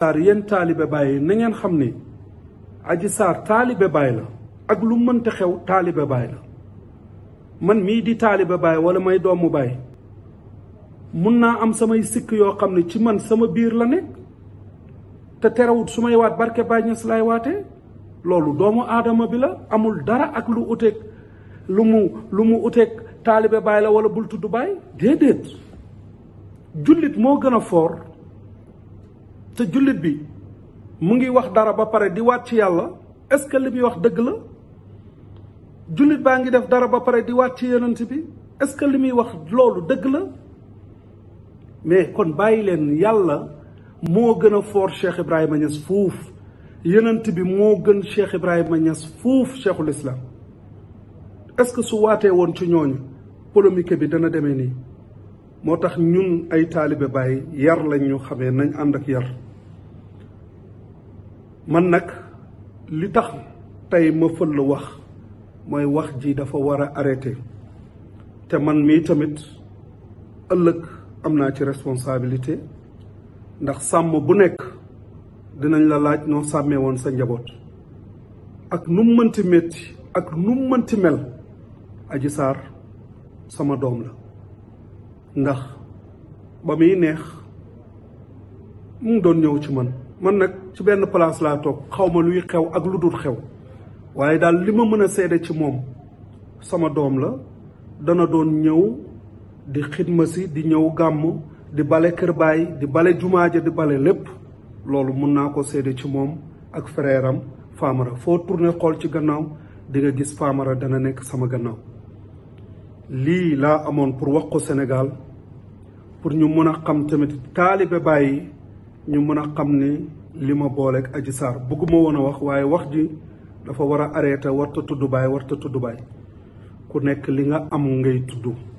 saar yéen taalibe Baay na ngeen xam ni Adji Sarr taalibe Baay la ak lu mënta xew taalibe Baay la man mii di taalibe Baay wala may doomu Baay mun naa am samay sikk yoo xam ne ci man sama biir la nekk te terewut su may waat barke Baay Ñas laay waatee loolu doomu aadama bi la amul dara ak lu uteeg lu mu lu mu uteeg taalibe Baay la wala bul tudd Baay déedéet jullit moo gën a foor te jullit bi mu ngi wax dara ba pare di waat ci yàlla est-ce que li muy wax dëgg la jullit baa ngi def dara ba pare di waat ci yonent bi est-ce que li muy wax loolu dëgg la mais kon bàyyi leen yàlla moo gën a foor Cheikh Ibrahima Niass fuuf yonent bi moo gën Cheikh Ibrahima Niass fuuf cheikhul islam est-ce que su waatee woon ci ñooñu polémique bi dana demee nii moo tax ñun ay taalibe Baay yar lañ ñu xamee nañ ànd ak yar man nag li tax tey ma fël wax mooy wax ji dafa war a arrêté te man mii tamit ëllëg am naa ci responsabilité ndax sàmm bu nekk dinañ la laaj noo sàmmee woon sa njaboot ak nu mu mënti métti ak nu mu mënti mel Adji Sarr sama doom la ndax ba muy neex mu ngi doon ñëw ci man man nag ci benn place laa toog xaw ma luy xew ak lu dul xew waaye daal li ma mën a seede ci moom sama doom la dana doon ñëw di xidma si di ñëw gàmm di bale kër baay di bale jumaaja di bale lépp loolu mun naa ko seede ci moom ak frère am Famara foo tourné xool ci gannaaw di nga gis Famara dana nekk sama gannaaw lii laa amoon pour wax ko Sénégal pour ñu mën a xam tamit taalibe Baay ñu mën a xam ni li ma booleeg Adji Sarr bëgguma woon a wax waaye wax ji dafa war a arrêté warta tudd Baay warta tudd Baay ku nekk li nga am ngay tudd